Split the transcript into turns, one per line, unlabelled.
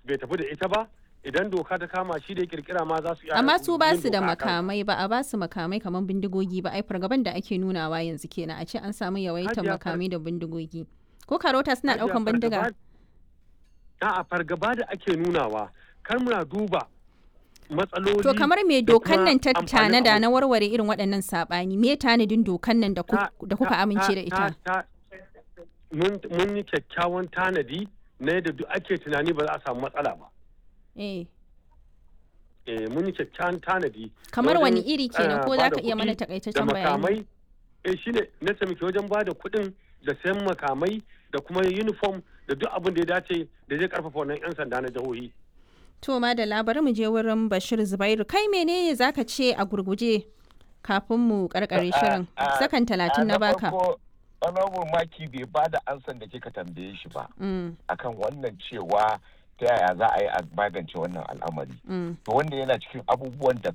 bai tafi da ita ba idan doka ta kama shi da ya kirkira ma za su iya
amma su ba
yin
su da
doka a kansa.
makamai ba a ba su makamai kamar bindigogi ba ai fargaban da ake nunawa yanzu kenan a ce an samu yawaitar
Hajiya, far-
makamai da bindigogi ko karota suna
Hajiya,
daukan bindiga
fargaba- A'a fargaba da ake nunawa kar muna duba matsaloli
to kamar me
da
dokan
kuma
nan ta
amfanin
tanada
abu.
na warware irin waɗannan saɓani me tanadin dokan nan da ku-
Ta-
da kuka
ta-
amince da
ta-
ita
ta- mun mun yi kyakkyawan tanadi na yadda duk ake tunani ba za a samu matsala ba
eh
eh mun yi kyakkyawan tanadi
kamar
na
wani
wajen,
iri kenan
eh,
ko
ba
za
da
ka iya
kuɗi
mana
da
takaitaccen bayani
makamai eh shine na taimaki wajen ba da kuɗin da sayan makamai da kuma uniform da duk abin da ya dace da zai karfafa wannan 'yan sanda na jihohi
to ma da labarin mu je wurin Bashir Zubairu kai menene zaka ce a gurguje kafin mu karkare shirin sakan talatin na baka
honorable maki bai ba da ansan da kika tambaye shi ba
Mm,
akan wannan cewa ta yaya za a yi a magance wannan al'amari
mm.
to wanda yana cikin abubuwan da